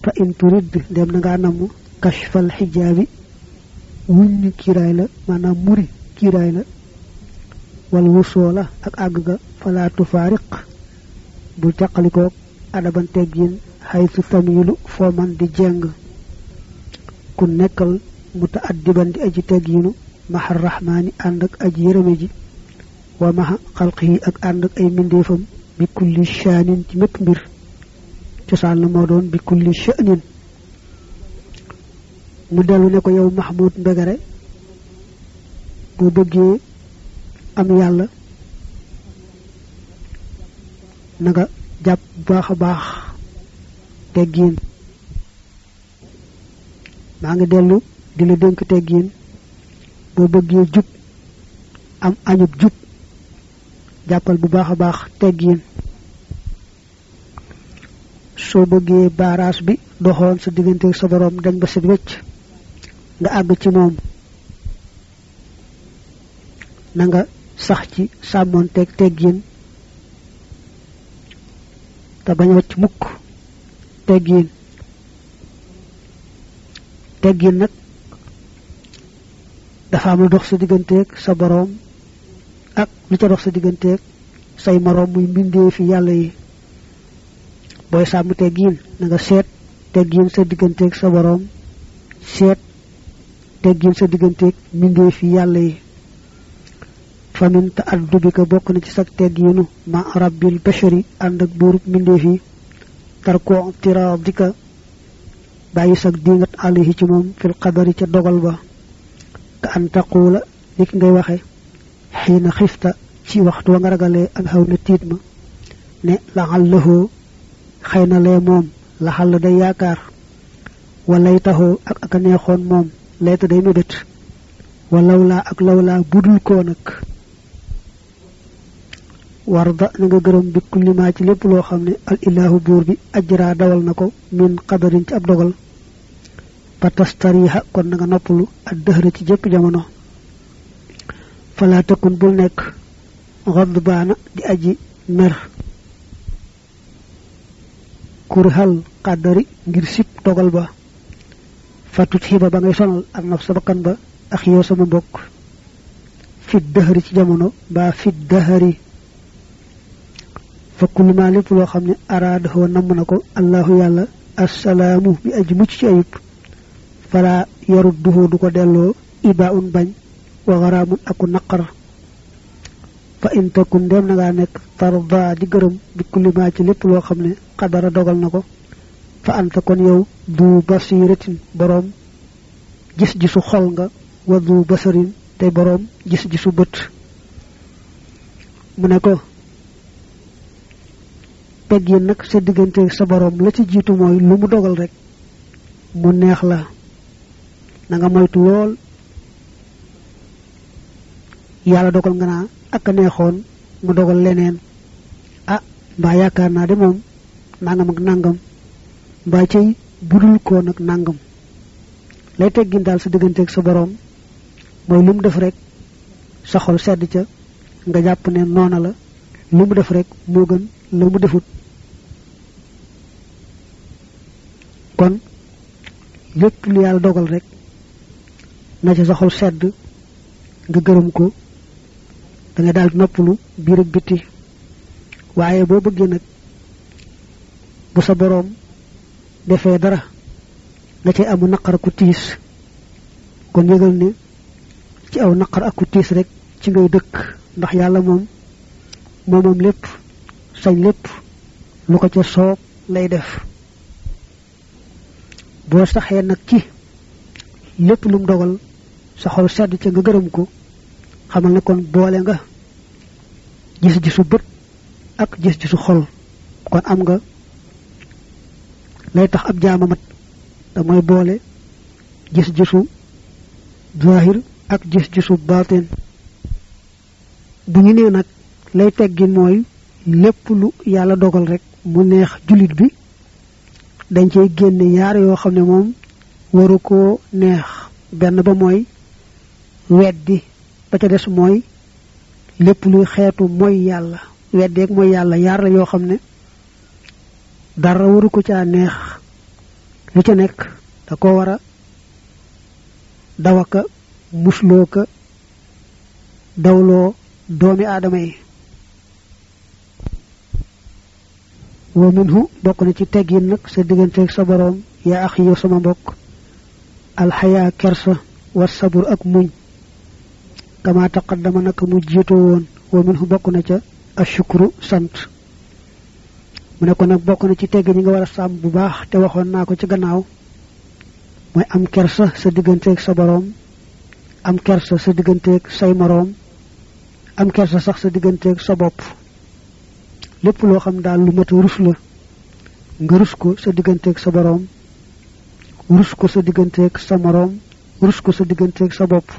fa in turid dem na ngaa namm kashfal xijaabi wuññi kiiraay la maanaam muri kiiraay la wal wusoo la ak àgg ga fala tufaariq bu caqalikoog adaban teggin xaytu tamilu foo man di jeng ku nekkal muta addiban di aji tegginu maxa rahmaani ànd ak aji yërëme ji wa maxa xalqihi ak ànd ak ay mbindeefam bi kulli shaanin ci mépp mbir cosaan la moo doon bi kulli shaanin mu dellu ne ko yow Mahmoud Mbegere boo bëggee am yàlla na nga jàpp baax a baax teggiin maa ngi dellu di la dénk teggiin boo bëggee jub am añub jub jàppal bu baax a baax teggiin soo bëggee baaraas bi doxoon sa diggante sa boroom dañ ba set wecc nga àgg ci moom na nga sax ci sàmmoon teg teggiin te bañ wacc mukk teggiin teggiin nag dafa am lu dox sa digganteeg sa boroom ak lu ca dox sa digganteeg say moroom muy mbindee fi yàlla yi booy sàmm teggiin na nga seet teggiin sa digganteeg sa boroom seet teggiin sa digganteeg mbindee fi yàlla yi famin te addu bi ko bokk na ci sag teggiinu ma rabbil bashari ànd ak buurub mbindeef yi tarko tiraadika bàyyi sag dingat alayhi ci moom fil qadari ca dogal ba ka an taquula li ki ngay waxe xiina xifta ci waxtu wa nga ragalee ak xaw na tiit ma ne laxal lëxoo xëy na lee moom laxal la day yaakaar walay taxoo ak ak a neexoon moom layta day mébét walaw laa ak lawlaa budul koo nag warda na nga gërëm bi kullimaa ci lépp loo xam ne al ilaahu buur bi ajraa dawal na ko min qadarin ci ab dogal ba tastariha kon na nga noppalu ak dëxëra ci jëpp jamono falaa takun bul nekk xodd baana di aji mer kurhal qadari ngir sib dogal ba fatut xiba ba ngay sonal ak naf sa bakkan ba ak yow sama mbokk fit dëxëri ci jamono mbaa fit dëxëri fa kullu ma lépp loo xam ne araadahoo namm na ko allahu yàlla assalaamu bi aji mucc ci ayib fala yarudduhu du ko delloo iba un bañ wa garaamun aku naqar fa in takun ndem na ngaa nekk tarda di gërëm bi kulli ma ci lépp loo xam ne xadara dogal na ko fa anta kon yow du basiratin boroom gis-gisu xol nga wa du basarin tey boroom gis-gisu bët mu ne ko pegg yi nag sa diggante sa boroom la ci jiitu mooy lu mu dogal rek mu neex la na nga moytu lool yàlla dogal nga naa ak a neexoon mu dogal leneen ah mbaa yaakaar naa de moom nangam ak nangam mbaa cay budul koo nag nangam lay teggin daal sa digganteeg sa boroom mooy lu mu def rek sa xol sedd ca nga jàpp ne noona la lu mu def rek moo gën la mu defut kon lépp lu yàlla dogal rek na ca sa xol sedd nga gërëm ko da nga daal noppalu biir ak biti waaye boo bëggee nag bu sa boroom defee dara nga cay amu naqar ku tiis kon yëgal ne ci aw naqar ak ku tiis rek ci ngay dëkk ndax yàlla moom moomam lépp sañ lépp lu ko ca soob lay def boo saxee nag ci lépp lu mu dogal sa xol sedd ca nga gërëm ko xamal ne kon boole nga gis-gisu bët ak gis-gisu xol kon am nga lay tax ab jaama mat te mooy boole gis-gisu zahir ak gis-gisu baatin bu ñu nee nag lay teggin mooy lépp lu yàlla dogal rek mu neex jullit bi dañ cey génne yaar yoo xam ne moom waru koo neex benn ba mooy weddi ba ca des mooy lépp luy xeetu mooy yàlla weddeeg mooy yàlla yaar la yoo xam ne dara waru ko caa neex lu ca nekk da ko war a dawaka musloo ka dawloo doomi aadama yi wa minhu bokk na ci teggin nag sa digganteeg sa boroom yaa ax yow sama mbokk alxayaa kersa wa sabur ak muñ kama taqaddama naka mu jiitoo woon wa minhu bokk na ca ashukru sant mu ne ko nag bokk na ci tegg ñi nga war a sàmm bu baax te waxoon naa ko ci gannaaw mooy am kersa sa digganteeg sa boroom am kersa sa digganteeg say moroom am kersa sax sa digganteeg sa bopp lépp loo xam daal lu mat rus la nga rus ko sa digganteeg sa boroom rus ko sa digganteeg sa moroom rus ko sa digganteeg sa bopp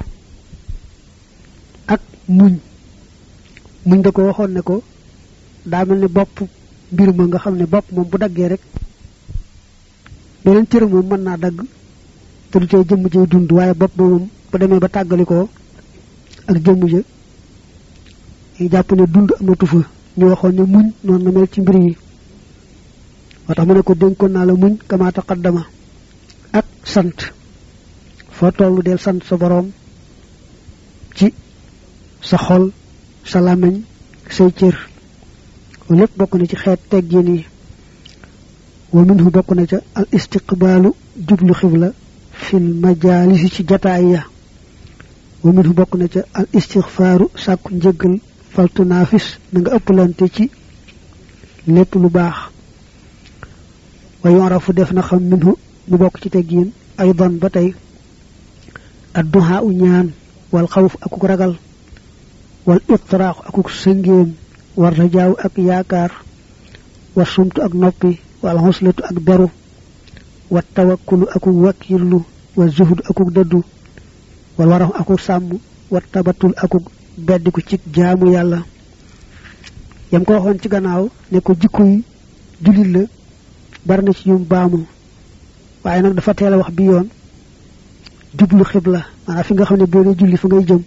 ak muñ muñ da ko waxoon ne ko daa mel ni bopp mbir ma nga xam ne bopp moom bu daggee rek beneen cër moom mën naa dagg te du tee jëmm ji dund waaye bopp ba moom bu demee ba tàggalikoo ak jëmm ja yi jàpp ne dund amatu fa ñu waxoon ne muñ noonu na mel ci mbir yi moo tax mu ne ko dénkoon naa la muñ kama taqaddama ak sant foo tollu del sant sa boroom ci sa xol sa làmmiñ say cër lépp bokk na ci xeet teggin yi wa minhu bokk na ca al istiqbaalu jublu xibla fil majaalisi ci jataay ya wa minhu bokk na ca al istixfaaru sàkku njëggal faltu naafis na nga ëppalante ci lépp lu baax wa yorafu def na xam minhu mu bokk ci teggin ay don ba tey adduhaa u ñaan wal xawf akuk ragal wal iqtiraaxu akuk sëngéem war rajaaw ak yaakaar wa sumtu ak noppi wal xoslatu ak beru wa tawakkulu akuk wakkirlu wa zuhdu akuk dëddu wal warax akuk sàmm wa tabatul akuk beddiku ci jaamu yàlla yam ko waxoon ci gannaaw ne ko jikko yi jullit la bari na ci ñum baamu waaye nag dafa teel a wax bi yoon jublu xibla maanaam fi nga xam ne boo dee julli fa ngay jëm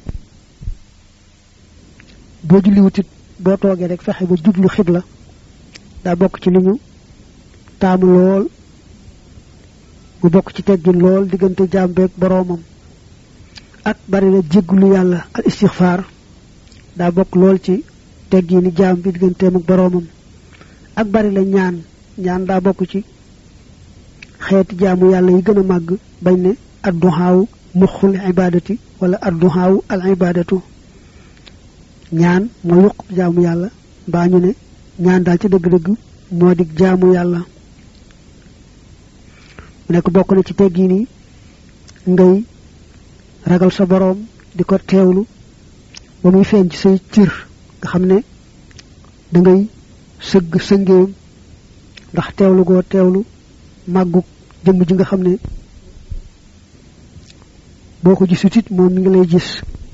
boo julli wutit boo toogee rek fexe ba jublu xibla daa bokk ci li ñu taamu lool mu bokk ci teggin lool diggante jaam beeg boroomam ak bari la jéggulu yàlla al istixfaar daa bokk lool ci teggini jaam bi digganteem ak boroomam ak bari la ñaan ñaan daa bokk ci xeeti jaamu yàlla yi gën a màgg bañ ne adduhaawu muxul ibadati wala adduhaawu al ibadatu ñaan moo yuq jaamu yàlla mbaa ñu ne ñaan daal ci dëgg-dëgg moo di jaamu yàlla mu nekk bokk na ci teggi ni ngay ragal sa boroom di ko teewlu ba muy feeñ ci say cër nga xam ne da ngay sëgg sëngéem ndax teewlu goo teewlu màggug jëmm ji nga xam ne boo ko gisut it moom mi ngi lay gis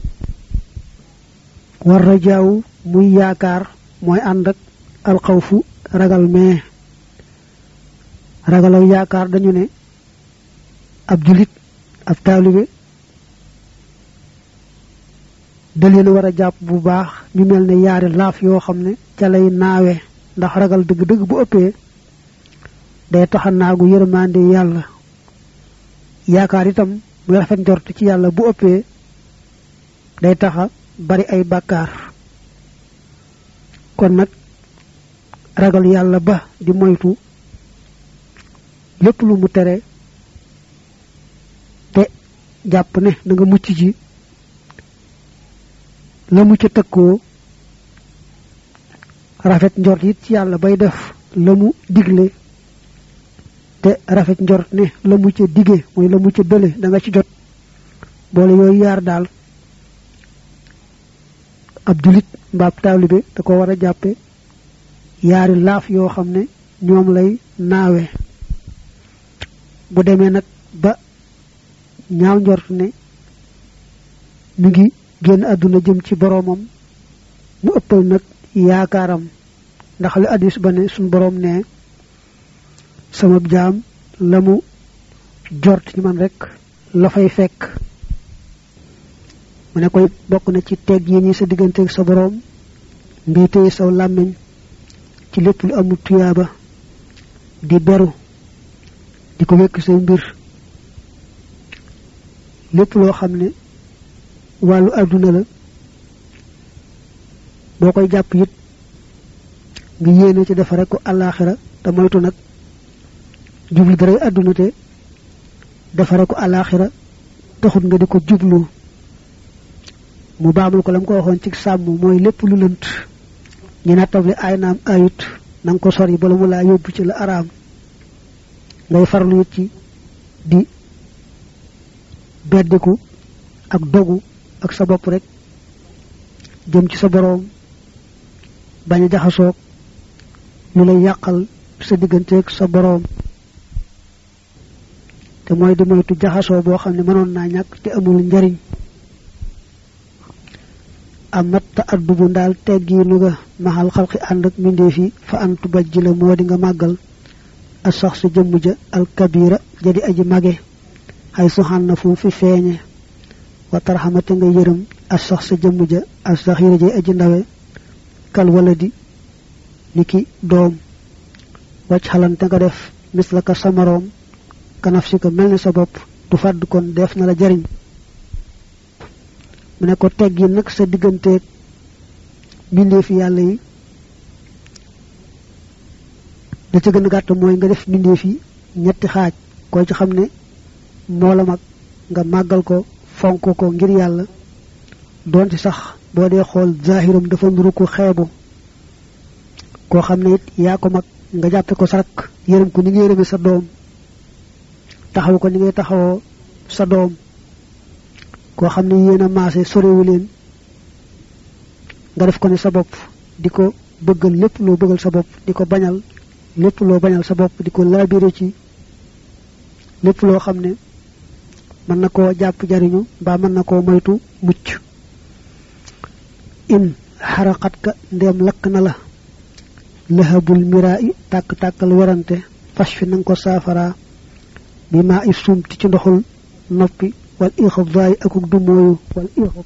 war rajaaw muy yaakaar mooy ànd ak alxawfu ragal mais ragal ak yaakaar dañu ne ab julit ab taalibe da leen war a jàpp bu baax ñu mel ne yaari laaf yoo xam ne ca lay naawe ndax ragal dëgg-dëgg bu ëppee day taxa naagu yërmande yàlla yaakaar itam muy rafet njort ci yàlla bu ëppee day taxa bari ay bàkkaar kon nag ragal yàlla ba di moytu lépp lu mu tere te jàpp ne da nga mucc ji la mu ca tëkkoo rafet njort it ci yàlla bay def la mu digle te rafet njort ne la mu ca dige mooy la mu ca dële da nga ci jot boole yooyu yaar daal ab julit mbaab taalibe da ko war a jàppe yaari laaf yoo xam ne ñoom lay naawe bu demee nag ba ñaaw njort ne mi ngi génn àdduna jëm ci boroomam mu ëppal nag yaakaaram ndax li addis ba ne suñ boroom ne sama jaam la mu jort ci man rek la fay fekk mu ne koy bokk na ci teg yi ñi sa digganteeg sa boroom ngay téye saw làmmiñ ci lépp lu amul tuyaaba di beru di di ko wekk say mbir lépp loo xam ne wàllu àdduna la boo koy jàpp it nga yéene ci defare ko àllaaxira te moytu nag jublu daray àdduna te defare ko àllaaxira taxut nga di ko jublu mu baamul ko la mu ko waxoon ci sàmm mooy lépp lu lënt ñu nattable ay naam ayut na nga ko sori bala mu laa yóbbu ci la araam ngay farlu it ci di beddiku ak dogu ak sa bopp rek jëm ci sa boroom bañ a jaxasoog lu lay yàqal sa digganteeg sa boroom te mooy di moytu jaxasoo boo xam ne mënoon naa ñàkk te amul njariñ amat ta addubu ndaal teggiinu nga maxal xalqi ànd ak mbindeef yi fa antu bajji la moo di nga màggal a sax sa jëmm ja alkabira jadi aji mage xay suxan na fu fi feeñe wa tarxamate nga yërëm a sax sa jëmm ja a saxira jay aji ndawe kal wala di ni ki doom wacc xalante nga def mis la ka samaroom kanaf si ko mel ni sa bopp du fàdd kon def na la jariñ mu ne ko teggi nag sa digganteeg mbindeefi yàlla yi da ca gën a gàtt mooy nga def mbindeef yi ñetti xaaj koo ci xam ne moo la mag nga màggal ko fonk ko ngir yàlla doonte sax boo dee xool zahiram dafa nuru ko xeebu koo xam ne it yaa ko mag nga jàppe ko sarak yërëm ko ni nga yërëme sa doom taxaw ko ni ngay taxawoo sa doom koo xam ne yéen a maase sorewu leen nga def ko ne sa bopp di ko bëggal lépp loo bëggal sa bopp di ko bañal lépp loo bañal sa bopp di ko laabire ci lépp loo xam ne mën na koo jàpp jariñu mbaa mën na koo moytu mucc in xaraqat ka ndeem lakk na la lëhabul miraa i tàkk-tàkkal werante fas fi nanga ko saafara bi maa i sumti ci ndoxul noppi wal ixab daay akuk dumooyu wal ixab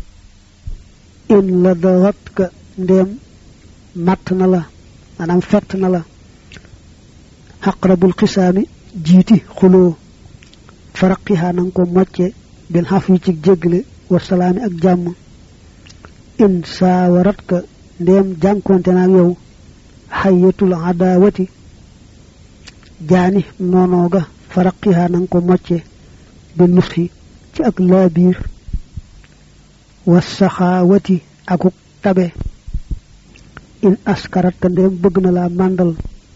in la dawat ka ndeem màtt na la maanaam fett na la xaqrabul xisaami jiiti xuloo faraqihaa nanga ko mocce bil xaf yi ci jéggale wa salaami ak jàmm in saawarat ka ndeem jànkonte naag yow xayatul adaawati jaani noonoo ga faraqihaa nanga ko mocce bi nusxi ci ak laabiir wa saxaawati akuk tabe in askarat ka ndéem bëgg na laa màndal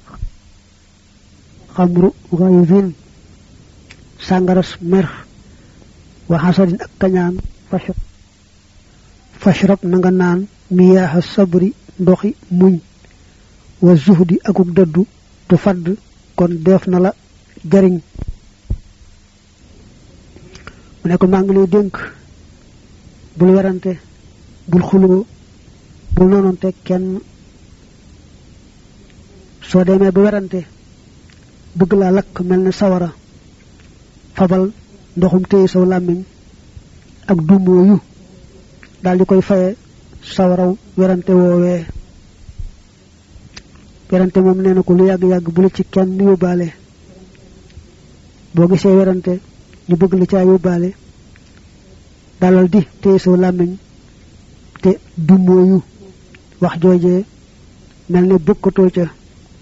xamru gayzin sàngaras mer wa xasadin ak kañaan fashrab fashrab na nga naan miyaaxa sabri ndoxi muñ wa zuhdi akuk dëddu tu fadd kon def na la jariñ mu ne ko maa ngi lay dénk bul werante bul xuloo bul noononte kenn soo demee ba werante bëgg laa lakk mel ne sawara fabal ndoxum téye saw làmmiñ ak dumooyu daal di koy faye sawaraw werante woowee werante moom nee na ko lu yàgg-yàgg bu la ci kenn yóbbaale boo gisee werante ñu bëgg la caa yóbbaale dalal di téye saw làmmiñ te dumooyu wax joojee mel ne bokkatoo ca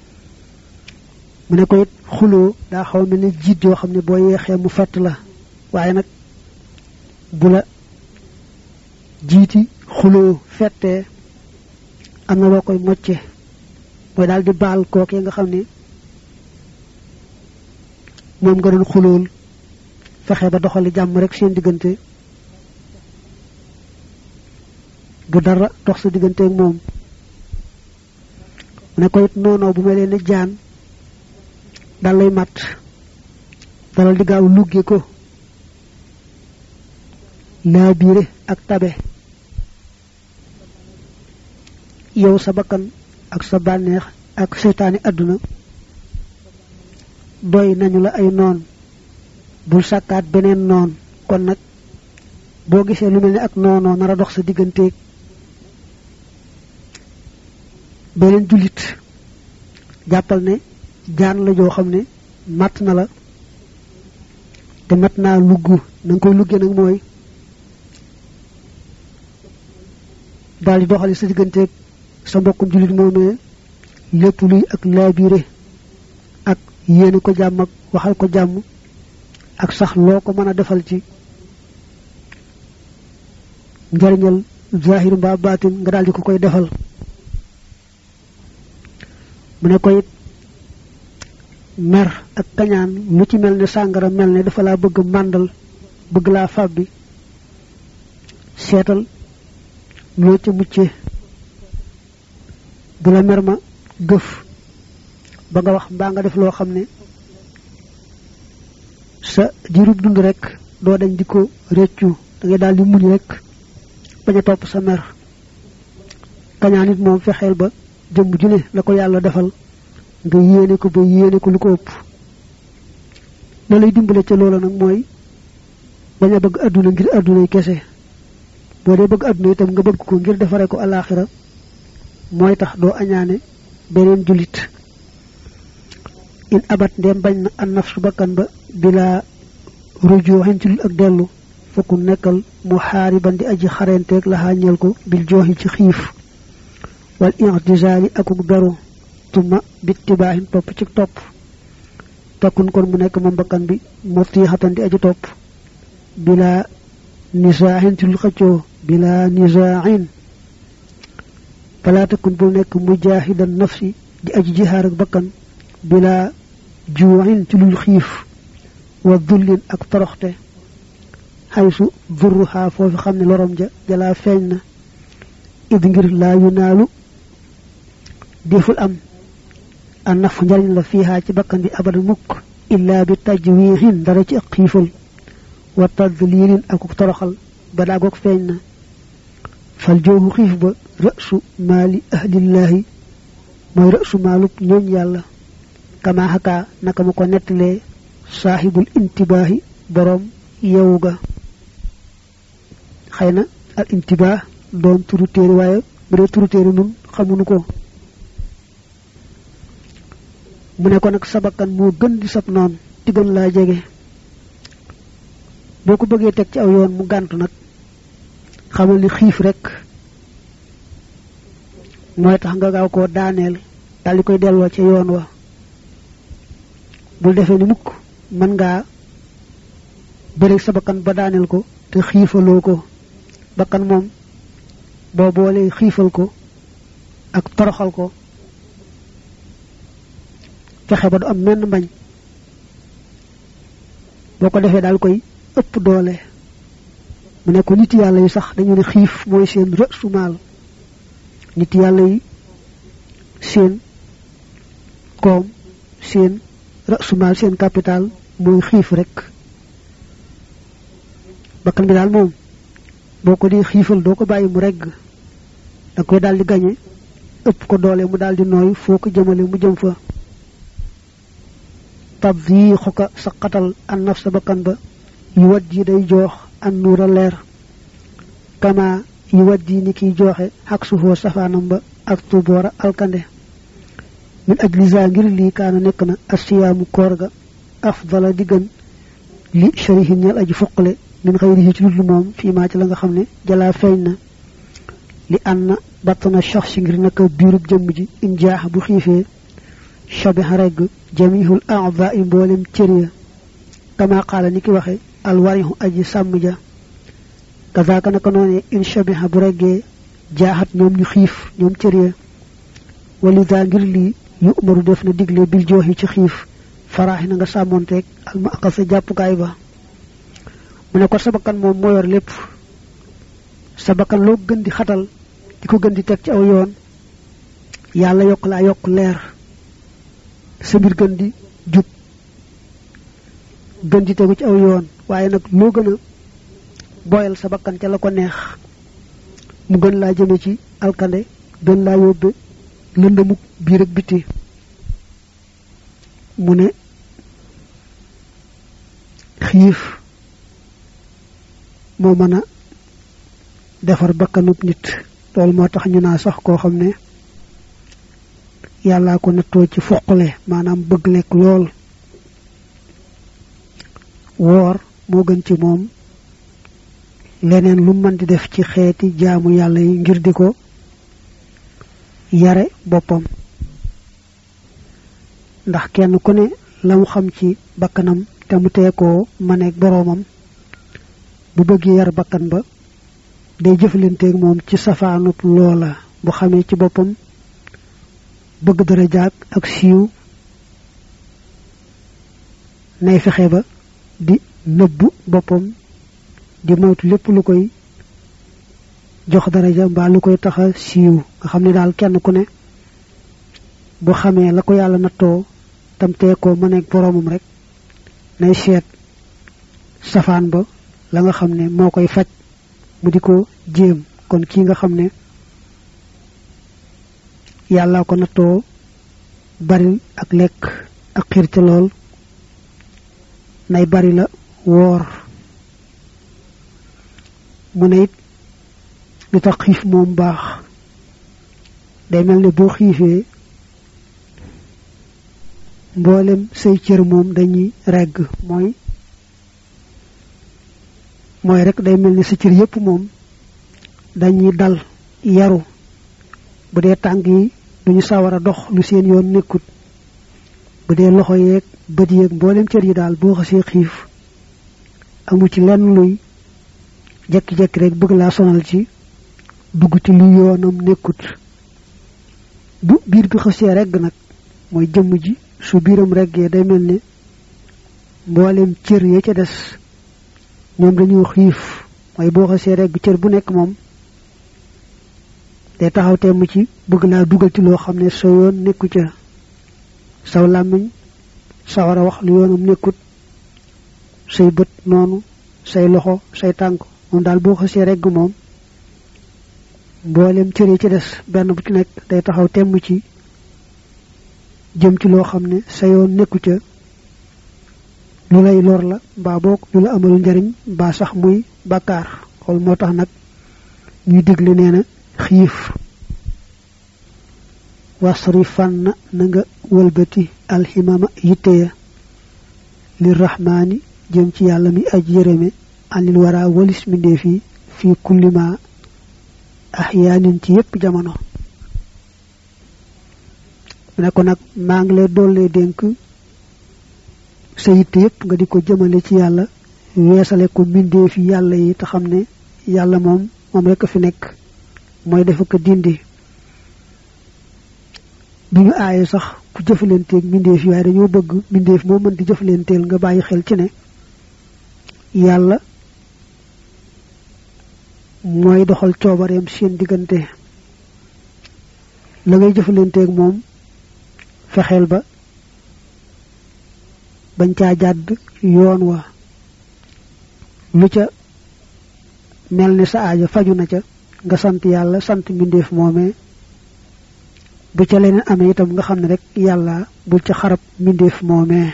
mu ne ko it xuloo daa xaw mel ne jiit yoo xam ne boo yeexee mu fett la waaye nag bu la jiiti xuloo fettee am na loo koy mocce mooy daal di baal kookee nga xam ne moom nga doon xulool fexe ba doxali jàmm rek seen diggante bu dara dox sa diggante ak moom mu ne ko it noonoo bu mel ne jaan dal lay mat dalal di gaaw lugge ko laa biire ak tabe yow sa bakkan ak sa bànneex ak seytaani àdduna doy nañu la ay noon bul sàkkaat beneen noon kon nag boo gisee lu mel ni ak noonoo nar a dox sa digganteeg beneen jullit jàppal ne jaan la joo xam ne màtt na la te mat naa lugg na nga koy luggee nag mooy daal di doxali sa digganteeg sa mbokkum julit moomee lépp luy ak laabire ak yéene ko jàmm ak waxal ko jàmm ak sax loo ko mën a defal ci njariñal zahir mbaa baatin nga daal di ko koy defal mu ne ko it mer ak kañaan lu ci mel ne sàngara mel ne dafa laa bëgg màndal bëgg laa fàbbi seetal loo ca mucce bu la mer ma gëf ba nga wax mbaa nga def loo xam ne sa diirub dund rek doo dañ di ko réccu da ngay daal di muñ rek bañ a topp sa mer kañaan it moom fexeel ba jëmm ju ne la ko yàlla defal nga yéene ko ba yéene ko lu ko ëpp la lay dimbale ca loola nag mooy bañ a bëgg àdduna ngir àddunay kese boo dee bëgg àdduna itam nga bëgg ko ngir defare ko alaxira mooy tax doo añaane beneen julit in abat ndem bañ na an nafsu bakkan ba bila rujuxin ci ak dellu fokku nekkal mu xaariban di aji xarenteeg la xàññeel ko bil jooxi ci xiif wal intizali akuk beru tuma bittibaahin topp ci topp takkun kon mu nekk moom bakkan bi mutiixatan di aji topp bila nisaaxin ci lu xëccoo bila nisaaxin fala takkun bul nekk mujaahidan nafsi di aji jihaar ak bakkan bila juuxin ci lul xiif wa dullin ak toroxte xaysu durruhaa foofu xam ne lorom ja jalaa feeñ na id ngir laa yunaalu deful am an naf njariñ la fiihaa ci bakkan bi abada mukk illaa bi tajwiixin dara ci ak xiifal wa tadliilin akuk toroxal ba daagoog feeñ na fal jooxu xiif ba rësu maali ahlillaahi mooy rësu maalub ñooñ yàlla kama xakaa naka ma ko nettalee saaxibul intibaahi boroom yewu ga xëy na al intibaa doon turu téere waaye bu dee turu téere nun xamuñu ko mu ne ko nag sa bakkan moo gën di sab noonu di gën laa jege boo ko bëggee teg ci aw yoon mu gàntu nag xamal ni xiif rek mooy tax nga gaaw koo daaneel daal di koy delloo ca yoon wa bul defee ni mukk mën ngaa bëri sa bakkan ba daaneel ko te xiifaloo ko bakkan moom boo boolee xiifal ko ak toroxal ko fexe ba du am menn mbañ boo ko defee daal koy ëpp doole mu ne ko nit yàlla yi sax dañu ne xiif mooy seen rësu maal nit yàlla yi seen koom seen rësu maal seen capital mooy xiif rek bakkan bi daal moom boo ko di xiifal doo ko bàyyi mu regg da koy daal di gañe ëpp ko doole mu daal di nooy foo ko jëmale mu jëm fa tab yi xuka sa xatal an naf sa bakkan ba yu wat ji day joox an nuura leer kama yu wat ji ni kiy jooxe ak suufoo safaanam ba ak tuboora alkande min ajlisa ngir lii kaana nekk na asiyaamu koor ga afdala di gën li sharihin ñal aji fuqale min xayrihi ci ludlu moom fii maa ci la nga xam ne jalaa feeñ na li ànd na battana shaxsi ngir naka biirub jëmm ji in jaax bu xiifee shabiha regg jamihul aada i mboolem cër ya kama qaala ni ki waxe alwarihu aji sàmm ja kazaaka naka noone in shabiha bu reggee jaaxat ñoom ñu xiif ñoom cër ya walida ngir lii yu umaru def na digle bil jooxi ci xiif faraaxi na nga sàmmoonteeg alma aqal sa jàppukaay ba mu ne ko sa bakkan moom moo yor lépp sa bakkan loo gën di xatal di ko gën di teg ci aw yoon yàlla yokk laa yokk leer sa mbir gën di jub gën di tegu ci aw yoon waaye nag loo gën a boyal sa bakkan ca la ko neex mu gën laa jëme ci alkande gën laa yóbbe lëndamuk biir ak biti mu ne xiif moo mën a defar bakkanub nit loolu moo tax ñu naa sax koo xam ne yàllaa ko nattoo ci foqale maanaam bëgg lekk lool woor moo gën ci moom leneen lu mën di def ci xeeti jaamu yàlla yi ngir di ko yare boppam ndax kenn ku ne la mu xam ci bakkanam te mu tee koo maneeg boroomam bu bëggee yar bakkan ba day jëflanteeg moom ci safaanub loola bu xamee ci boppam bëgg dara jaag ak siiw nay fexe ba di nëbbu boppam di moytu lépp lu koy jox daraja mbaa lu koy taxa siiw nga xam ne daal kenn ku ne bu xamee la ko yàlla nattoo tam tee ko mëneeg boroomam rek nay seet safaan ba la nga xam ne moo koy faj mu di ko jéem kon kii nga xam ne yàlla ko nattoo bari ak lekk ak xiir ca lool nay bari la woor mu ne it li tax xiif moom baax day mel ne boo xiifee mboolem say cër moom dañuy regg mooy mooy rek day mel ni sa cër yépp moom dañuy dal yaru bu dee tànk yi duñu sawar a dox lu seen yoon nekkut bu dee loxo yeeg bët yeeg mboolem cër yi daal boo xasee xiif amu ci lenn luy jekki-jekki rek bëgg laa sonal ci dugg ci lu yoonam nekkut bu biir bi xasee regg nag mooy jëmm ji su biiram reggee day mel ne mboolem cër ya ca des ñoom dañoo xiif mooy boo xasee regg cër bu nekk moom day taxaw temm ci bëgg laa dugal ci loo xam ne sa yoon nekku ca saw làmmiñ sawar a wax lu yoonam nekkut say bët noonu say loxo say tànk moom daal boo xasee regg moom mboolem cër yi ci des benn bu ci nekk day taxaw temm ci jëm ci loo xam ne sa yoon nekku ca lu lay lor la mbaa boog lu la amalu njariñ mbaa sax muy bàkkaar xool moo tax nag ñuy digle nee na xiif wasri fànn na nga wëlbati alximama yitte ya li rahmaani jëm ci yàlla mi aj yërëme anil wara walis mindee fi fii kullima ahyaanin ci yépp jamono mu ne ko nag maa ngi lay dollee dénk sa yitte yépp nga di ko jëmale ci yàlla weesale ko mbindee fi yàlla yi te xam ne yàlla moom moom rekk fi nekk mooy dafa ko dindi du ñu aaye sax ku jëfalanteeg mbindeef yi waaye dañoo bëgg mbindeef moo mën di jëfalanteel nga bàyyi xel ci ne yàlla mooy doxal coobareem seen diggante la ngay jëfalanteeg moom fexeel ba bañ caa jàdd yoon wa lu ca mel ni sa aaja faju na ca nga sant yàlla sant mbindeef moomee bu ca leneen amee itam nga xam ne rek yàlla bul ca xarab mbindeef moomee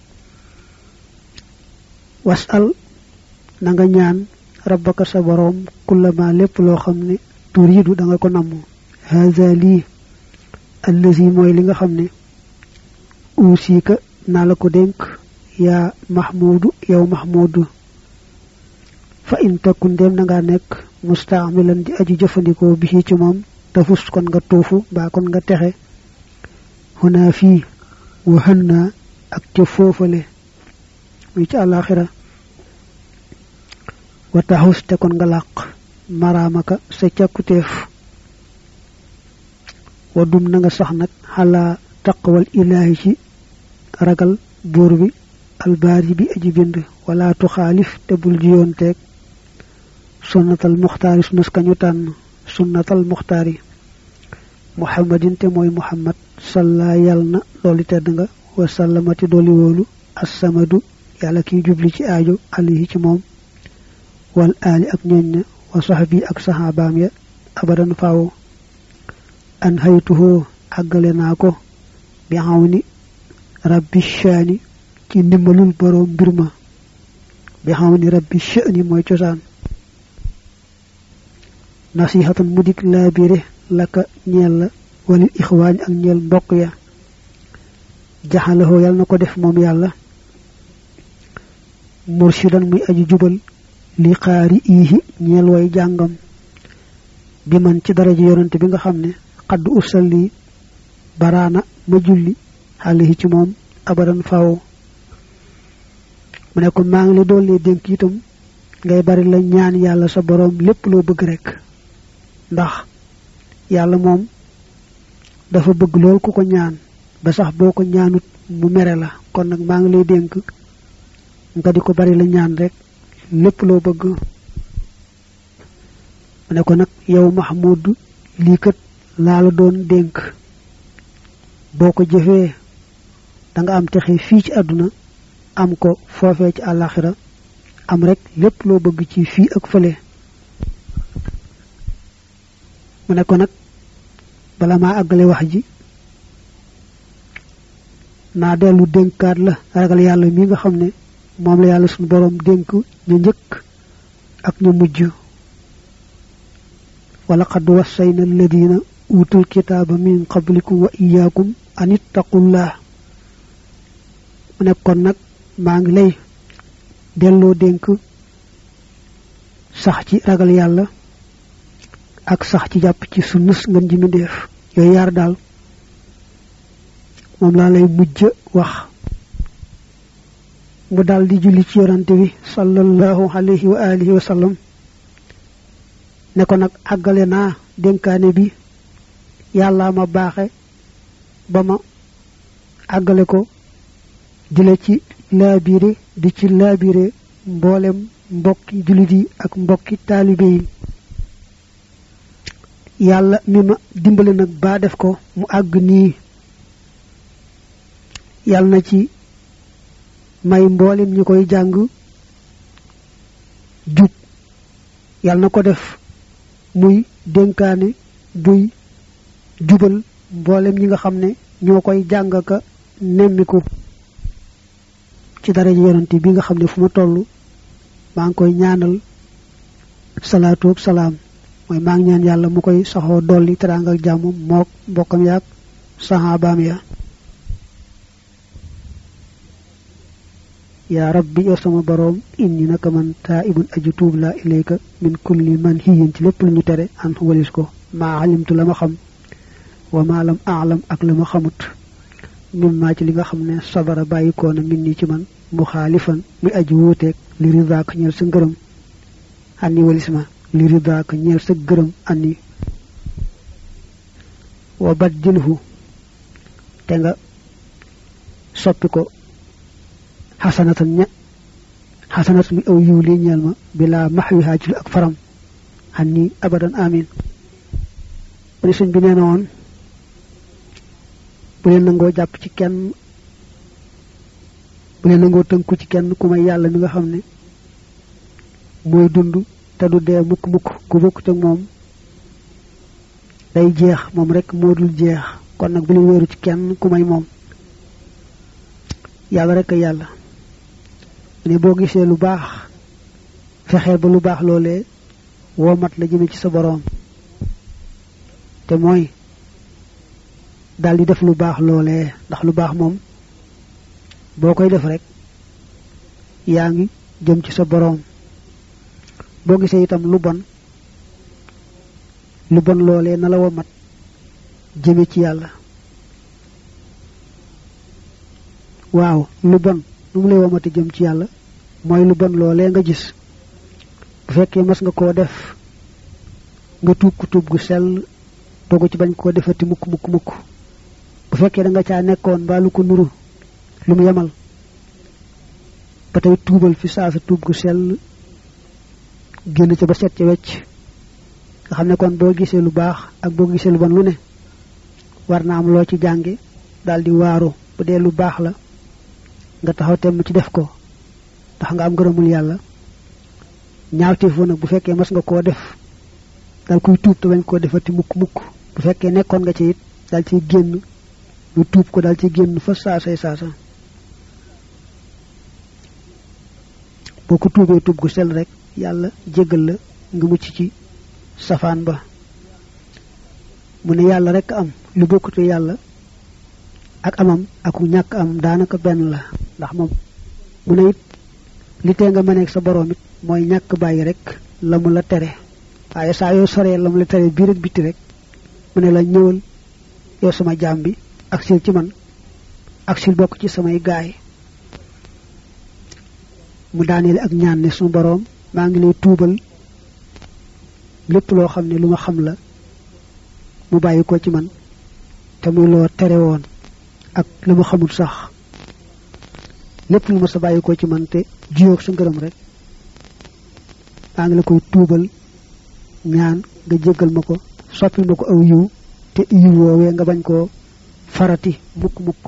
wasal na nga ñaan rabbaka sa boroom kullama lépp loo xam ne turiidu da nga ko namm haza lii allazi mooy li nga xam ne uusika naa la ko dénk yaa mahmudu yow mahmudu fa in takun dem na nga nekk mustaamilan di aji jëfandikoo bi ci moom tafus kon nga tuufu mbaa kon nga texe xunaa fii waxën naa ak ca foofale muy ci àllaaxira wa taxus te kon nga làq maraamaka sa càkkutéef wa dum na nga sax nag xalaa taqwal ilaahi ci ragal buur bi albaari bi aji bind wala tuxaalif te bul jiyoonteeg sunnatal muxtaari sunnas kañu tànn sunnatal muxtaari muhammadin te mooy muhammad salla yàll na loolu tedd nga wa sallamati dooli wóolu assamadu yàlla kiy jubli ci aajo alayhi ci moom wal aali ak ñooñ na wa saxbi ak saxaabaam ya abadan faawo an haytuhoo àggale naa ko bi xaw ni rabbi shaani ci ndimbalul boroom mbir ma bi xaw ni rabbi shaani mooy cosaan nasihatan mu dik laa biire laka ñeel la walil ixwaani ak ñeel mbokk ya jaxalahoo yàlla na ko def moom yàlla murshidan muy aji jubal li xaari iihi ñeel way jàngam bi man ci daraja yonante bi nga xam ne xadd usalli baraana ma julli xaalihi ci moom abadan faw mu ne ko maa ngi la doole dénk itam ngay bari la ñaan yàlla sa boroom lépp loo bëgg rek ndax yàlla moom dafa bëgg lool ku ko ñaan ba sax boo ko ñaanut mu mere la kon nag maa ngi lay dénk nga di ko bari la ñaan rek lépp loo bëgg mu ne ko nag yow Mahmoud lii kat laa la doon dénk boo ko jëfee da nga am texe fii ci àdduna am ko foofee ci àllaaxira am rek lépp loo bëgg ci fii ak fële mu ne ko nag bala maa àggale wax ji naa dellu dénkaat la ragal yàlla mi nga xam ne moom la yàlla suñu boroom dénk ñu njëkk ak ñu mujj wala qad wassayna alladina utul kitaaba min qablikum wa iyaakum an ittaqullah mu ne kon nag maa ngi lay delloo dénk sax ci ragal yàlla ak sax ci jàpp ci sunnus ngën ji mindeef yooyu yaar daal moom laa lay mujj wax mu daal di julli ci yorante bi sallallahu alayhi wa alihi wa sallam ne ko nag àggale naa dénkaane bi yàllaa ma baaxe ba ma àggale ko di la ci laabire di ci laabire mboolem mbokki jullit yi ak mbokki taalibe yi yàlla mi ma dimbali nag baa def ko mu àgg nii yàlla na ci may mboolem ñi koy jàng jub yàlla na ko def muy dénkaane buy jubal mboolem ñi nga xam ne ñoo koy jàng ka nemmiku ci daraja yonante bi nga xam ne fu ma toll maa ngi koy ñaanal salaatu ak salaam mooy maa ngi ñaan yàlla mu koy saxoo dolli teraanga ak jàmm mook mbokkam yaag saxaabaam ya yaa rabbi yow sama boroom inni naka man taa ibun aju tuub laa ilayka min kulli man hiyin ci lépp lu ñu tere an walis ko maa alimtu la ma xam wa maa lam aalam ak la ma xamut mim maa ci li nga xam ne sabara bàyyikoona min nii ci man mu xaalifan muy aji wuuteeg li ridaak ñeel sa ngërëm anni walis ma li ridaak ñeel sa gërëm anni wa baddilhu te nga soppi ko xasanatan ña xasanat mi aw yiw lii ñeel ma bilaa max wi haajul ak faram anni abadan amin bani sëñ bi nee na woon bu leen nangoo jàpp ci kenn bu leen nangoo tënku ci kenn ku may yàlla mi nga xam ne mooy dund te du dee mukk mukk ku bokk ak moom day jeex moom rek moo dul jeex kon nag bu leen wéeru ci kenn ku may moom yàlla rek a yàlla ne boo gisee lu baax fexeel ba lu baax loolee woo mat la jëme ci sa boroom te mooy daal di def lu baax loolee ndax lu baax moom boo koy def rek yaa ngi jëm ci sa boroom boo gisee itam lu bon lu bon loolee na la wa mat jëme ci yàlla waaw lu bon nu mu lay womati jëm ci yàlla mooy lu bon loolee nga gis bu fekkee mas nga koo def nga tuub ku tuub gu sell dogu ci bañ koo defati mukk mukk mukk bu fekkee da nga caa nekkoon mbaa lu ko nuru lu mu yemal ba tey tuubal fi saa sa tuub gu sell génn ca ba set ca wecc nga xam ne kon boo gisee lu baax ak boo gisee lu bon lu ne war na am loo ci jànge daal di waaru bu dee lu baax la nga taxaw temm ci def ko ndax nga am ngërëmul yàlla ñaawteef nag bu fekkee mas nga koo def dal kuy tuub te bañ koo defati mukk mukk bu fekkee nekkoon nga ci it dal ciy génn lu tuub ko dal ci génn fa saasay saasa boo ko tuubee tuub gu sell rek yàlla jéggal la nga mucc ci safaan ba mu ne yàlla rek am lu bokkute yàlla ak amam ak ñàkk am daanaka benn la ndax moom mu ne it li tee nga mëneeg sa borom it mooy ñàkk bàyyi rek la mu la tere waaye saa yoo soree la mu la tere biir ak bitti rek mu ne la ñëwal yow sama jaam bi ak sil ci man ak sil bokk ci samay gaay mu daaneel ak ñaan ne suñu borom maa ngi lay tuubal lépp loo xam ne lu ma xam la mu bàyyi ko ci man te muy loo tere woon ak lu ma xamul sax lépp lu ma sa bàyyi ko ci man te jiyoog sa ngërëm rek maa ngi la koy tuubal ñaan nga jéggal ma ko soppil ma ko aw yiw te yiw woowee nga bañ koo farati mukk mukk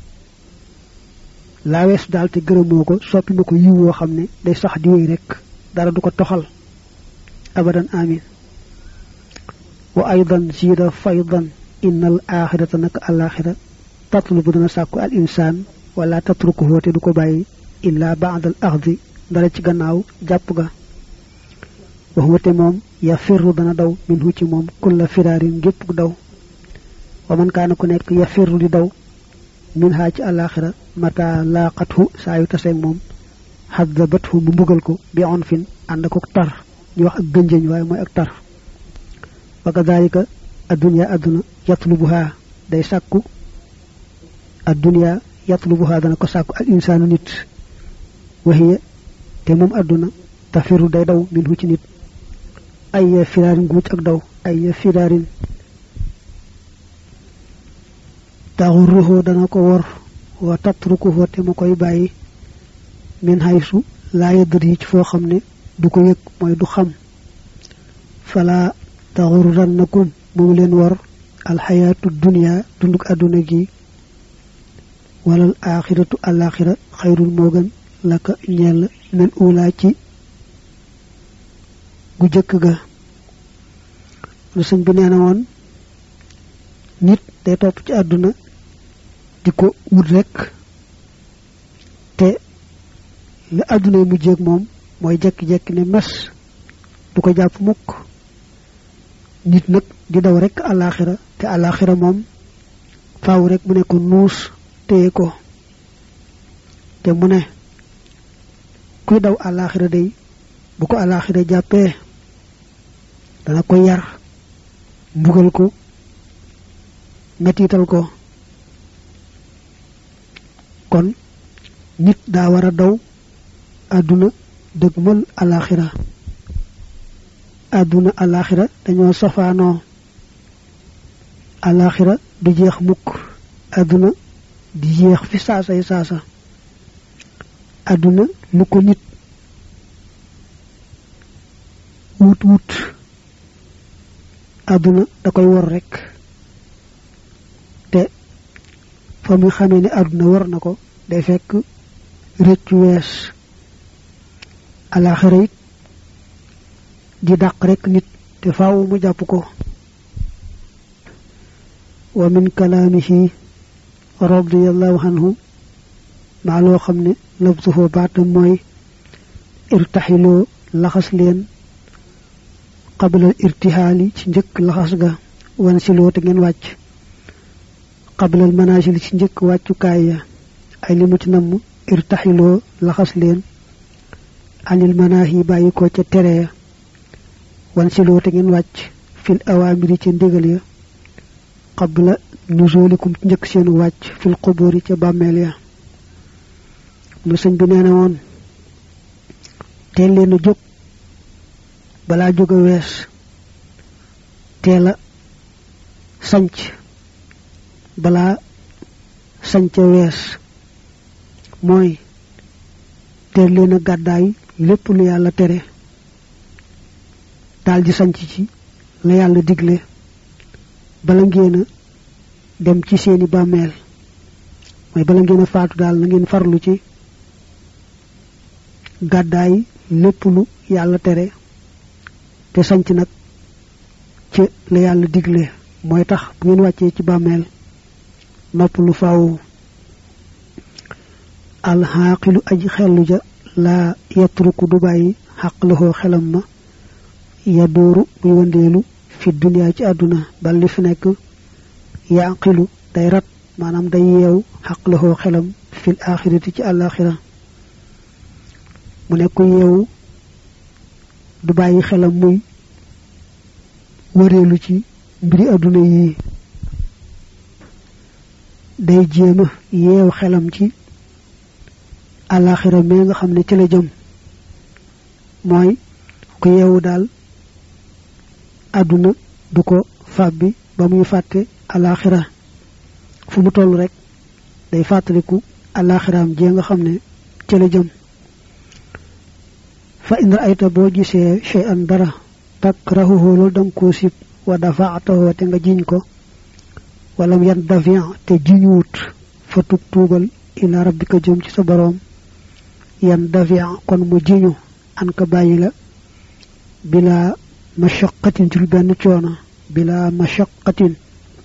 laa weesu daal te gërëmoo ko soppi ma ko yiw woo xam ne day sax di wéy rek dara du ko toxal abadan amin wa aydan ziida faydan inna al axirata naka al axira tatlubu dana sàkku al insaan wala tatrukuhu te du ko bàyyi illa baad al axdi dara ci gannaaw jàpp ga waxuma te moom ya firru dana daw minhu ci moom kulla firaarin gépp daw wa man kaana ku nekk ya firru di daw min haa ci alaxira mata laaqathu saa yu taseeg moom xadabathu mu mbugal ko bi on fin ànd ko tar ñu wax ak gënjëñ waaye mooy ak tar wa kadalika addunya adduna yatlubuha day sàkku addunya yatlubuha dana ko sàkku al insaanu nit waxiya te moom adduna tafiru day daw minhu ci nit ay firaarin guuc ak daw ay firaarin taxurruhu dana ko wor wa tatrukuhu te mu koy bàyyi min haysu laa yadri yi ci foo xam ne du ko yëg mooy du xam fala taxurrannakum bu mu leen wor alxayaatu dunia dunduk àdduna gi walal axiratu alaxira xayrul moo gën la ka ñeel min ula ci gu jëkk ga lu sëñ bi nee na woon nit day topp ci àdduna di ko wut rekk te li àdduna yi mujjeeg moom mooy jekki-jekki ne mes du ko jàpp mukk nit nag di daw rekk àllaaxira te àllaaxira moom faaw rekk mu ne ko nuus téye ko te mu ne kuy daw àllaaxira day bu ko àllaaxira jàppee dana ko yar mbugal ko mettital ko kon nit daa war a daw àdduna dëgmal alaxira àdduna alaxira dañoo safaanoo alaxira du jeex mukk àdduna di jeex fi saasay saasa àdduna lu ko nit wut wut àdduna da koy wor rekk te fa muy xamee ne àdduna war na ko day fekk rëccu wees alaxira it di dàq rekk nit te faaw mu jàpp ko wa min kalaamihi radiallahu anhu maa loo xam ne labsuhu baatam mooy irtaxiloo laxas leen qablal irtihaali ci njëkk laxas ga wan siloo te ngeen wàcc qablal manaasil ci njëkk wàccukaay ya ay li mu ci namm irtaxiloo laxas leen anil manaahi bàyyi ko ca tere ya wan siloo te ngeen wàcc fil awaamiri ca ndigal ya qabla nuzulikum ci njëkk seenu wàcc fil quburi ca bàmmeel ya lu sëñ bi nee na woon teel leen a jóg balaa jóg a wees teel a sanc balaa sanca wees mooy teel leen a gàddaay lépp lu yàlla tere daal di sanc ci la yàlla digle bala ngeen a dem ci seeni bàmmeel mooy bala ngeen a faatu daal na ngeen farlu ci gàddaay lépp lu yàlla tere te sanc nag ci la yàlla digle mooy tax bu ngeen wàccee ci bàmmeel nopp lu faaw alxaaqilu aji xellu ja laa yatruku du bàyyi xaq loxoo xelam ma ya dóoru muy wëndeelu fi duniyaa ci àdduna bal li fi nekk yaqilu day rat maanaam day yeew xaq loxoo xelam fil axirati ci àllaaxira mu ne ku yeewu du bàyyi xelam muy wëreelu ci mbiri àdduna yi day jéema yeew xelam ci àllaaxira mee nga xam ne ci la jëm mooy ku yeewu daal àdduna du ko fàbbi ba muy fàtte àllaaxira fu mu toll rek day fàttaliku àllaaxiraam jee nga xam ne ci la jëm fa in raayta boo gisee chey an dara takrahuhu loolu danga koo sib wa dafaatahoo te nga jiñ ko walam yan dafian te jiñuwut fa tub tuubal ila rabbika jëm ci sa boroom yan dafian kon mu jiñu an ka bàyyi la bila mashaqatin ci lu benn coono bila mashaqatin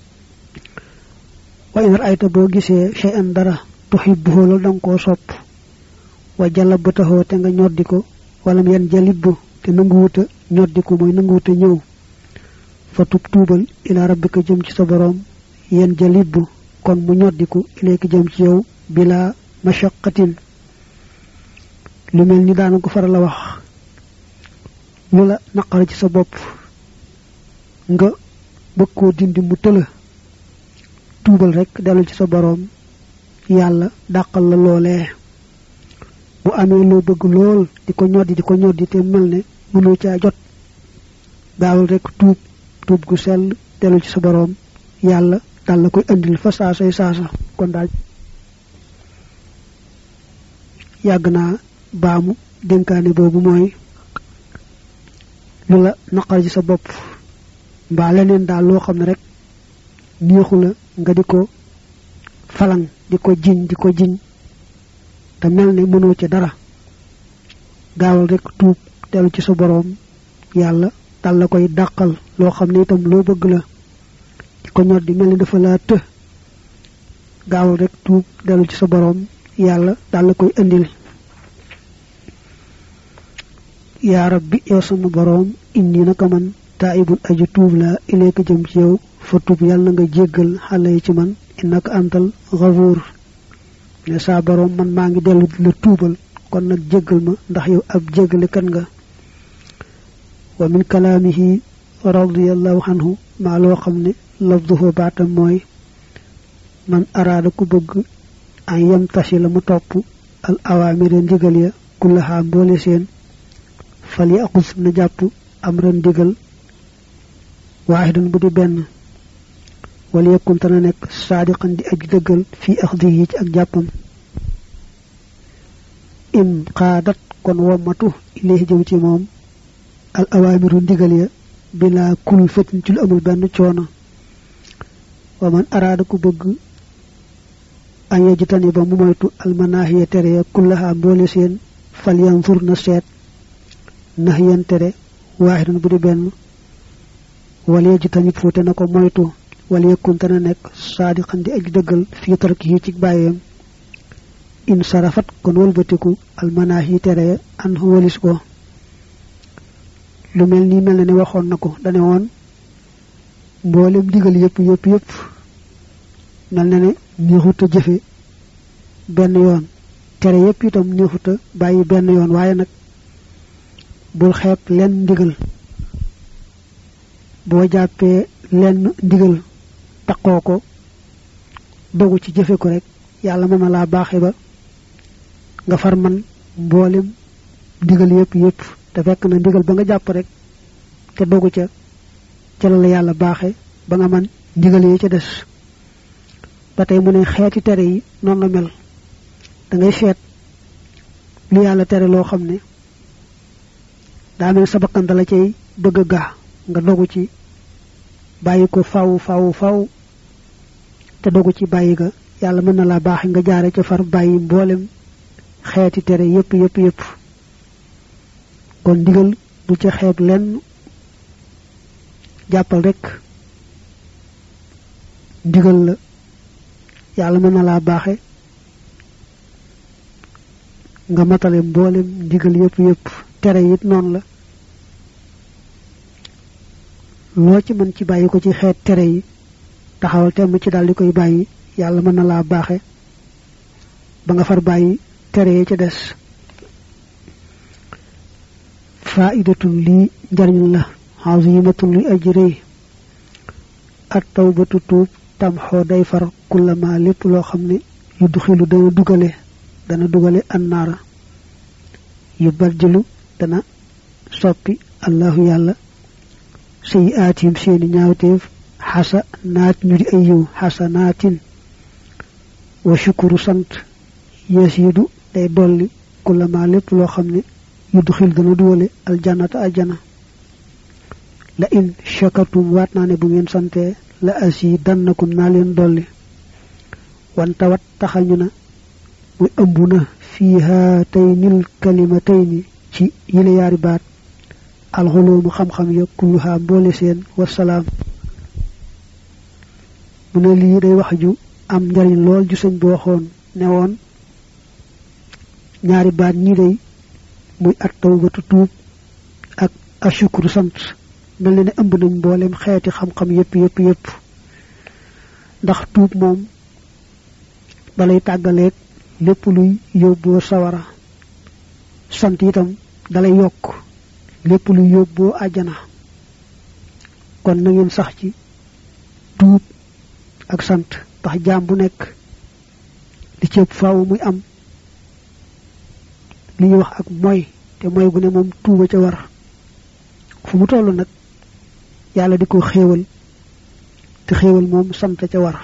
wa in raayta boo gisee chey an dara tuhibbuhu loolu danga koo sopp wa jalabataxoo te nga ñoddi ko walam yan jalibbu te nanguwuta ñoddiku mooy nanguwuta ñëw fa tub tuubal ila rabbika jëm ci sa boroom yan jalibbu kon mu ñoddiku ilayka jëm ci yow bila mashaqatin lu mel ni daana ko faral a wax lu la naqar ci sa bopp nga bëgg koo dindi mu tëla tuubal rek dellu ci sa boroom yàlla dàqal la loolee bu amee loo bëgg lool di ko ñoddi di ko ñoddi te mel ne mënoo caa jot gaawal rek tuub tuub gu sell dellu ci sa boroom yàlla dal la koy andil fa saasay saasa kon daal yàgg naa baamu dénkaane boobu mooy lu la naqar ci sa bopp mbaa leneen daal loo xam ne rek neexu la nga di ko falang di ko jiñ di ko jiñ te mel ne mënoo ci dara gaawal rek tuub dellu ci sa boroom yàlla dal la koy dàqal loo xam ne itam loo bëgg la di ko ñor di mel ni dafa laa të gaawal rek tuub dellu ci sa boroom yàlla dal la koy indil yaa rabbi yow sama boroom indi naka man taayibun aju tuub la ileeka jëm ci yow fa tuub yàlla nga jéggal xale yi ci man innaka antal gafuur ne saa boroom man maa ngi dellu di la tuubal kon nag jéggal ma ndax yow ab jéggale kan nga wa min kalaamihi radiyallahu anhu maa loo xam ne lafduhu baatam mooy man araada ku bëgg an yem tasi la mu topp al awaamira ndigal ya kullahaa mboole seen fal yi aqus na jàpp am ren ndigal waaxidan bu di benn wala yëkkun te na nekk saadiqan di aj dëggal fii axdihi ci ak jàppam in xaadat kon wommatu ilayhi jëm ci moom al awaamiru ndigal ya bila kul fatin ci lu amul benn coono wa man araada ku bëgg an yajtani ba mu moytu almanaahiya tere ya kullaha mboole seen fal yanzur na seet nahyan tere waaxidan bu di benn wala yajtani fuute na ko moytu wala yëkkunte na nekk saadiqan di aj dëggal fii tarkihi ci bàyyeem in sarafat kon wëlbatiku almanaahi tere an walis ko lu mel nii mel na ne waxoon na ko dane woon mboolem digal yëpp yëpp yëpp mel na ne neexut a jëfe benn yoon tere yëpp itam neexut a bàyyi benn yoon waaye nag bul xeeb lenn ndigal boo jàppee lenn ndigal taqoo ko dogu ci jëfe ko rek yàlla mën na laa baaxe ba nga far man mboolem ndigal yëpp yëpp te fekk na ndigal ba nga jàpp rek te dogu ca ca la yàlla baaxe ba nga man ndigal yi ca des ba tey mu ne xeeti tere yi noonu la mel da ngay seet lu yàlla tere loo xam ne daa mel sa bakkan dala cay bëgg a gaa nga dogu ci bàyyi ko faw faw faw te dogu ci bàyyi ga yàlla mën na laa baaxe nga jaare ca far bàyyi mboolem xeeti tere yépp yépp yépp kon ndigal bu ca xeeb lenn jàppal rek ndigal la yàlla mën na laa baaxe nga matale mboolem ndigal yépp yépp tere it noonu la loo ci mën ci bàyyi ko ci xeet tere yi taxawal temm ci daal di koy bàyyi yàlla mën na laa baaxe ba nga far bàyyi tere yi ca des faidatun lii njariñ la azimatun li ajrëy at tawbatu tuub tam xoo day far kullama lépp loo xam ne yu duxilu dana dugale dana dugale annaara yu barjëlu dana soppi allahu yàlla sayi aatim seeni ñaawteef xasa naat ñu di ay yiw xasa naatin wa shukuru sant yasiidu day dolli kullama lépp loo xam ne yu duxil dana duwale aljannata aljana la in shakartum waat naa ne bu ngeen sante la asi dannakum naa leen dolli wante wat taxal ñu na muy ëmb na fii haataynil kalimatayni ci yile yaari baat alxuloomu xam-xam ya kulluhaa mboole seen wasalaam mu ne lii day wax ju am njariñ lool ju sëñ bi waxoon ne woon ñaari baat ñi day muy at tawbatu tuub ak ashukuru sant mel na ne ëmb nañ mboolem xeeti xam-xam yépp yépp yépp ndax tuub moom dalay tàggaleeg lépp luy yóbboo sawara sant itam dalay yokk lépp luy yóbboo àjjana kon na ngeen sax ci tuub ak sant ndax jaam bu nekk li ci ëpp faaw muy am li ñuy wax ak mooy te mooy gu ne moom tuuba ca war fu mu toll nag yàlla di ko xéewal te xéewal moom sant ca war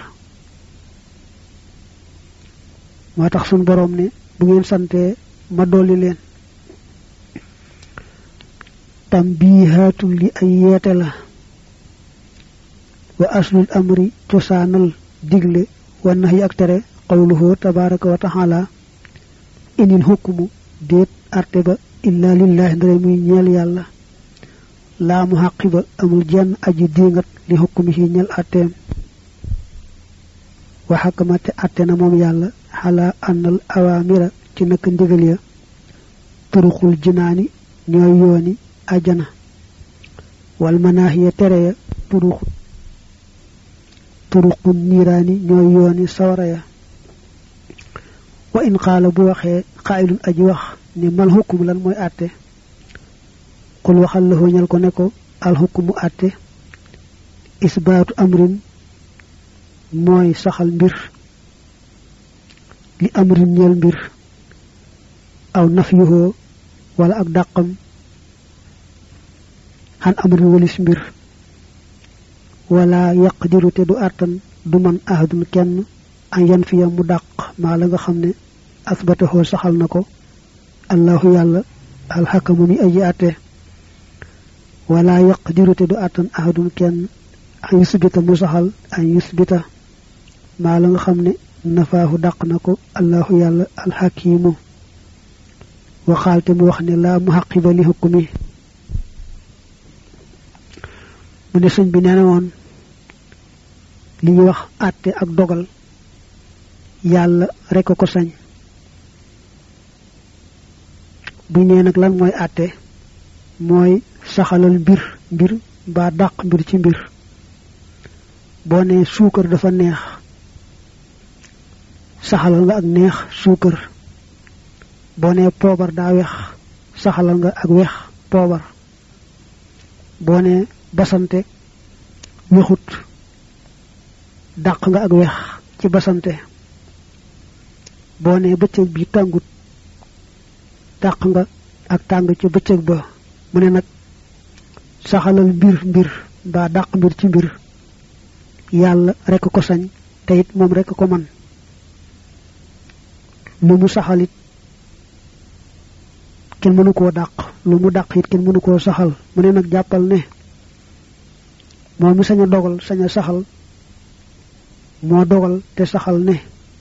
moo tax suñ boroom ne bu ngeen santee ma dolli leen tambihaatun li ay yeete la wa aslul amri cosaanal digle wa nax yi ak tere qawluhu tabaraka wa taala inil hukmu déet arte ba illa lillahi ndare muy ñeel yàlla laa mu xàqi ba amul jenn aji diingat li hukmi yi ñeel atteem wa xakamate atte na moom yàlla xalaa ànnal awaamira ci nakk ndigal ya turuxul jinaani ñooy yooni ajana wal manaahiya tere ya turux turuqun niiraani ñooy yooni sawara ya wa in qaala bu waxee xaayilun aji wax ni mal xukkum lan mooy àtte xul waxal la ñal ko ne ko al xukkumu àtte isbaatu amrin mooy saxal mbir li amrin ñeel mbir aw nafyuhoo wala ak dàqam xan amrin walis mbir wala yaqdiru te du àttan du man ahadun kenn an yan fiya mu dàq maa la nga xam ne asbatahoo saxal na ko allahu yàlla alxakamu mi aji àtte wala yaqdiru te du àttan ahadun kenn an yusbita mu saxal an yusbita maa la nga xam ne nafaahu dàq na ko allahu yàlla alxakimu waxaal te mu wax ne laa mu xaqiba li hukmi mu ne sëñ bi nee na woon li ñuy wax àtte ak dogal yàlla rek ko sañ buñ nee nag lan mooy àtte mooy saxalal mbir mbir mbaa dàq mbir ci mbir boo nee suukar dafa neex saxalal nga ak neex suukar boo nee poobar daa wex saxalal nga ak wex poobar boo nee basante wexut dàq nga ak wex ci basante boo nee bëccëg bi tàngut dàq nga ak tàng ci bëccëg ba mu ne nag saxalal mbir mbir mbaa dàq mbir ci mbir yàlla rekk ko sañ te it moom rekk ko man lu mu saxalit kenn mënu koo dàq lu mu dàq it kenn mënu koo saxal mu ne nag jàppal ne moom mi sañ a dogal sañ a saxal moo dogal te saxal ne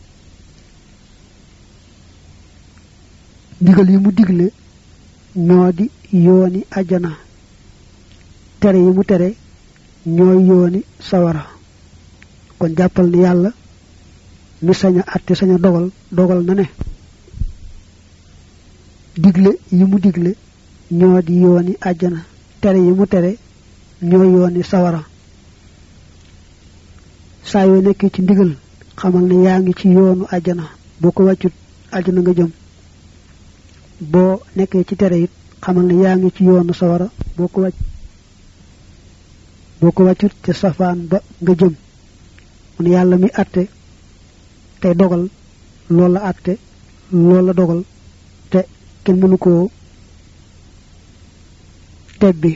digal yi mu digle ñoo di yooni ajana tere yi mu tere ñooy yooni sawara kon jàppal ne yàlla mi sañ a àtte sañ a dogal dogal na ne digle yi mu digle ñoo di yooni ajana tere yi mu tere ñooy yooni sawara saa yoo nekkee ci ndigal xamal ne yaa ngi ci yoonu ajana boo ko wàccut ajana nga jëm boo nekkee ci tere it xamal ne yaa ngi ci yoonu sawara boo ko wàcc boo ko wàccut ca safaan ba nga jëm mu ne yàlla mi àtte tey dogal loolu la àtte loolu la dogal te kenn mënu koo tebbi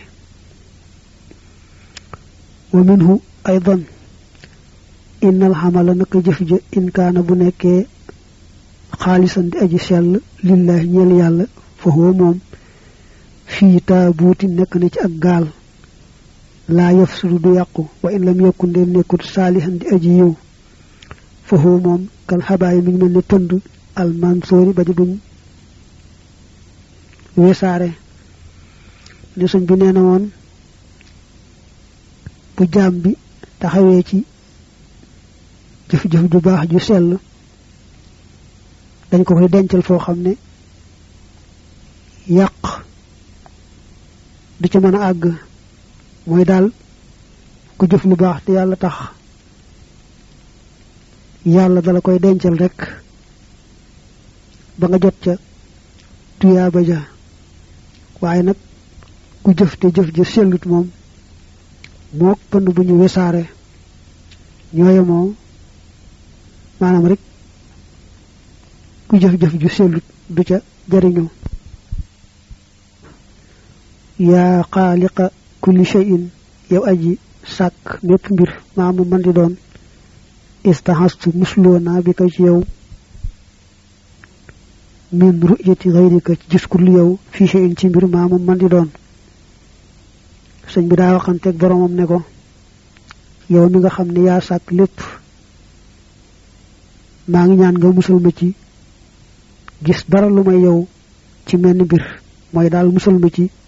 wa minhu aydan innal xamala naka jëf ja in kaana bu nekkee xaalisan di aji sell lillahi ñeel yàlla fa huwa moom fii taabuuti nekk na ci ak gaal laa yafsudu du yàqu wa in lam yakun dem nekkut saalihan di aji yiw fa huwa moom kal xabaay mi ngi mel ni pënd almansoori ba di buñ wesaare ne suñ bi nee na woon bu jaam bi taxawee ci jëf-jëf ju baax ju sell dañ ko koy dencal foo xam ne yàq du ci mën a àgg mooy daal ku jëf lu baax te yàlla tax yàlla dala koy dencal rek ba nga jot ca tuyaaba ja waaye nag ku jëf te jëf ja sellut moom mook pënd bu ñu wesaare ñooye moo maanaam rek ku jëf-jëf ju sellut du ca jariñu yaa xaaliqa kulli shay'in yow aji sàkk mépp mbir maa mu man di doon istahastu musloo naa bi ko ci yow min ru'yati ghayrika ci gis ku lu yow fii shay'in ci mbir maa mu man di doon sëñ bi daa waxanteeg boromam ne ko yow mi nga xam ne yaa sàkk lépp maa ngi ñaan nga musal ma ci gis dara lu may yow ci menn mbir mooy daal musal ma ci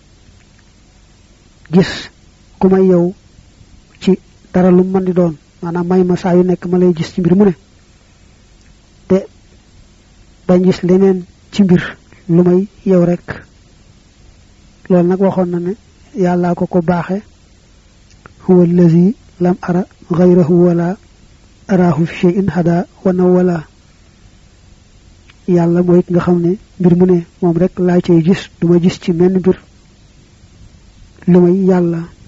gis ku may yow ci dara lu mën di doon maanaam may ma saa yu nekk ma lay gis ci mbir mu ne te bañ gis leneen ci mbir lu may yow rek loolu nag waxoon na ne yàllaa ko ko baaxe huwa allazi lam ara ghayrahu wala araahu fi shay'in hada wana wala yàlla mooy ki nga xam ne mbir mu ne moom rek laa cay gis duma gis ci menn mbir lu may yàlla